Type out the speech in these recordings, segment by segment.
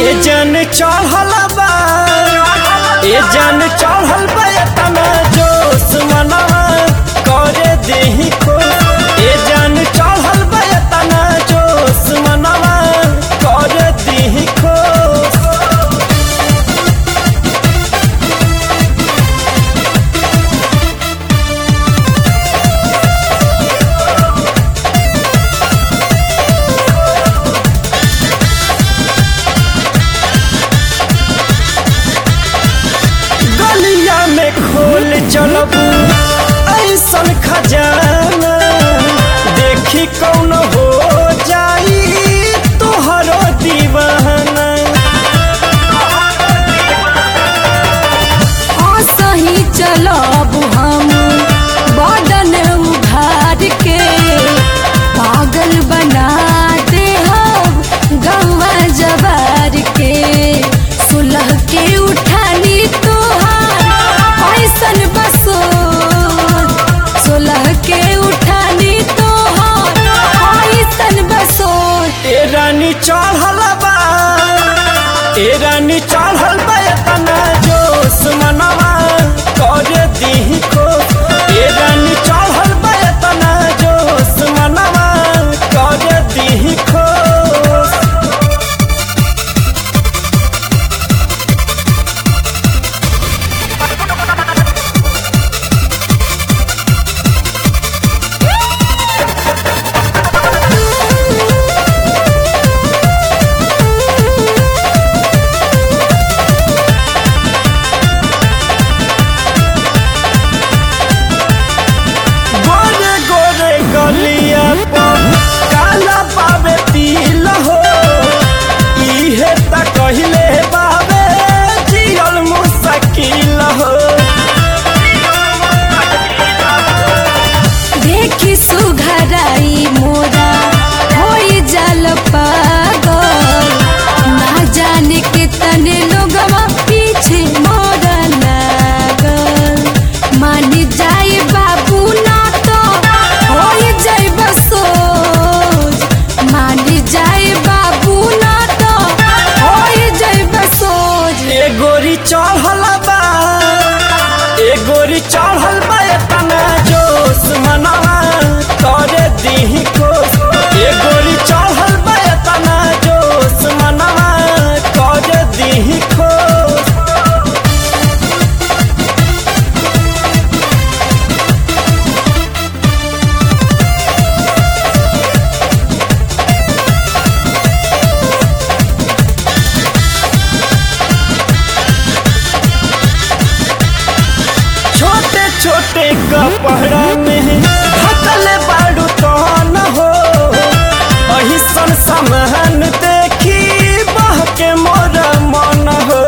ए जन चढ़ल बा ए जन चढ़ल बा तना जोश मनवा करे देही खो ए जन चढ़ल बा तना जोश मनवा करे देही खो गलिया में खोल चलबू ऐसन खजाना देखी कौन हो जाई तोहरो दीवाना सही चलब हम बदन उघार के पागल बना दे हम गौवा जवार के सुलह के उठानी तोहार ऐसन बसो सुलह के उठानी तोहार ऐसन बसो ए रानी चढ़ल बा ए रानी चढ़ल बा तना जोश मनवा करे दीही खो ए रानी चढ़ल बा तना जोश मनवा करे दीही खो गोरे गोरे गलिया पर काला पावे तिल हो इहे त कहिले बाबे जियल मुश्किल हो देखी सुघराई मोरा होई जल पागल ना जाने के तने लोगवा पीछे मोरा लागल मान जाए बाबू ना तो होई जाए बसोज मान जाए बाबू ना तो होई जाए बसोज ए गोरी चढ़ल बा ए गोरी चढ़ल बा तना जोश मनवा करे दीही खोश ए गोरी चढ़ल बा तना जोश मनवा करे दीही खोश छोटे छोटे कपड़ा में ढकल बाड़ू तो न हो अही सन सामान देखी बह के मोर मन हो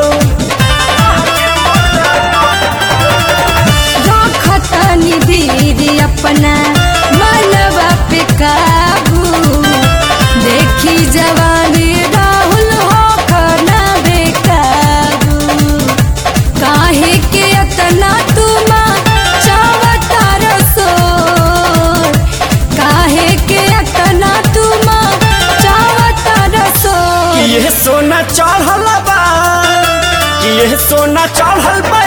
रखतनी धीर अपना मनवा पे काबू देखी जवानी राहुल हो खाना बेकाबू काहे के अतना तुम चावता रसोर काहे के अतना तुम चावता रसोर कि ये सोना चढ़ल बा कि ये सोना चढ़ल बा